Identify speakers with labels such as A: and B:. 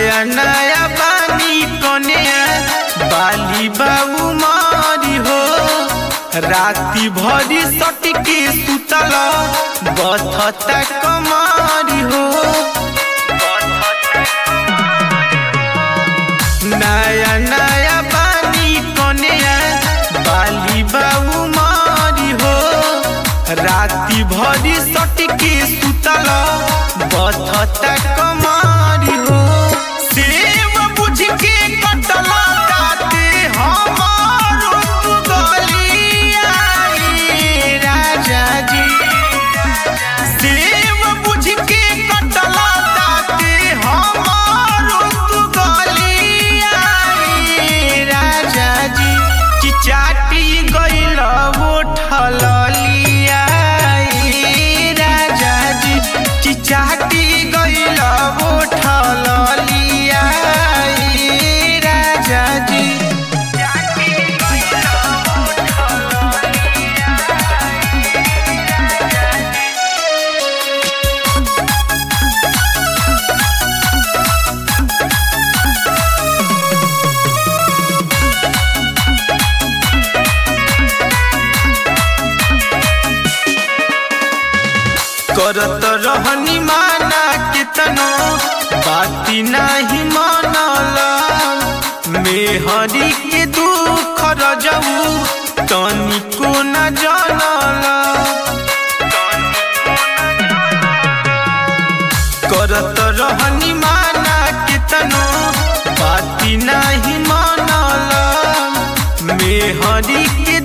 A: नया नया बानी कन्या बाली बाबू मारी हो राति भरी सटके सुतल बथता कमारी हो नया नया बानी कन्या बाली बाबू मारी हो राति भरी सटके सुतल बथता कमारी हो सेव बुझ के कटल दाते हमारो तू गलिया रे राजा जी सेव बुझ के कटल दाते हमारो तू गलिया रे राजा जी चिचाटी गइल उठल लिया रे राजा जी चिचाटी गइल उठल लिया रे राजा जी करत रहनी माना कितनो बाती नाही मानल मेहरी के दुख रजऊ तनिको न जानल करत रहनी माना कितनो बाती नाही मानल मेहरी के